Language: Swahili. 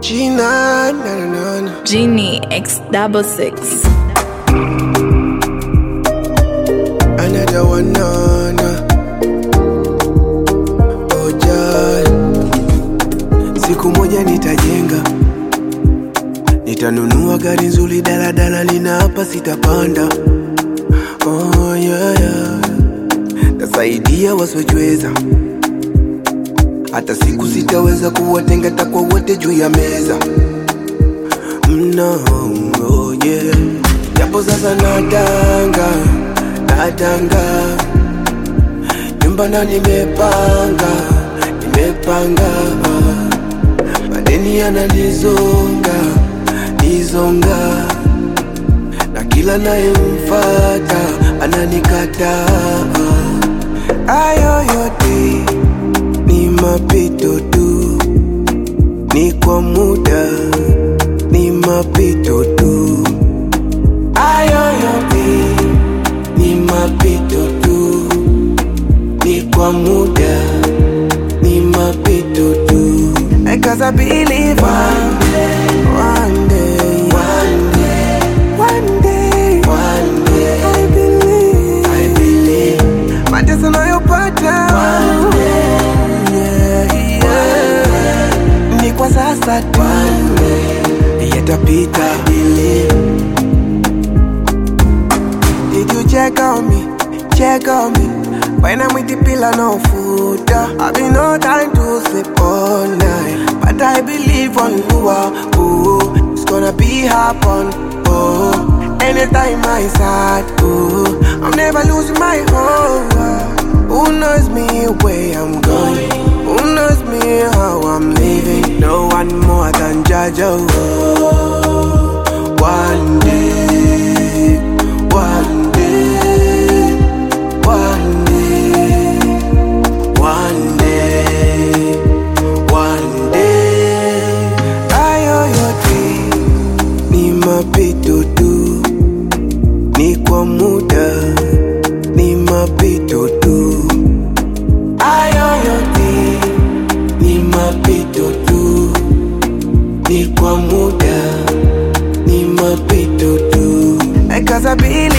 Gina, na na na na. Genie X double six. Another one, na na. Oh, Jah. Siku moja nitajenga, nitanunua gari nzuri, daladala lina hapa sitapanda. Oh, yeah, yeah. Tasaidia wasiojiweza, hata siku sitaweza kuwatenga, takwa wote juu ya meza no, oh yeah. Japo sasa natanga, natanga nyumba na nimepanga, nimepanga madeni yananizonga, nizonga na kila nayemfata ananikataa. Ayo yote ni mapito tu, ni kwa muda, ni mapito tu. Ayo yote ni mapito tu, ni kwa muda, ni mapito tu. Cause I believe one day, one day, one day, one day, one day, I believe, I believe, mateso nayopata one day, yeah, yeah, ni kwa sasa tu, one day, yatapita, I believe. Did you check on me? Check on me. When I'm with the pillar, no food. uh, I've been no time to sleep all night. But I believe on Lua. Oh, it's gonna be happen. Oh, anytime I start. Oh, I'm never losing my hope. Who knows me where I'm going? Who knows me how I'm living? No one more than Jaja. Oh, one day, one day, one day, one day, one day. Ayo yote ni mapito tu, ni kwa muda, ni mapito tu. Ayo yote ni mapito tu, ni kwa muda, ni mapito tu. Cause I believe